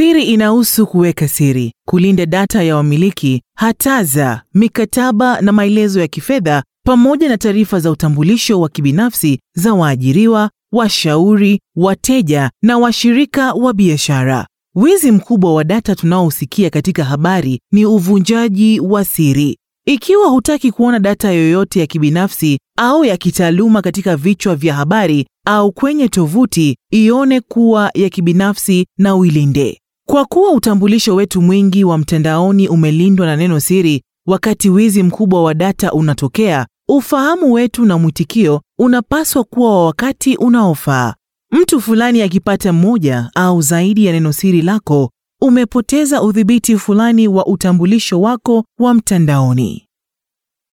Siri inahusu kuweka siri, kulinda data ya wamiliki, hataza, mikataba na maelezo ya kifedha pamoja na taarifa za utambulisho wa kibinafsi za waajiriwa, washauri, wateja na washirika wa biashara. Wizi mkubwa wa data tunaousikia katika habari ni uvunjaji wa siri. Ikiwa hutaki kuona data yoyote ya kibinafsi au ya kitaaluma katika vichwa vya habari au kwenye tovuti, ione kuwa ya kibinafsi na uilinde. Kwa kuwa utambulisho wetu mwingi wa mtandaoni umelindwa na neno siri, wakati wizi mkubwa wa data unatokea, ufahamu wetu na mwitikio unapaswa kuwa wa wakati unaofaa. Mtu fulani akipata moja au zaidi ya neno siri lako, umepoteza udhibiti fulani wa utambulisho wako wa mtandaoni.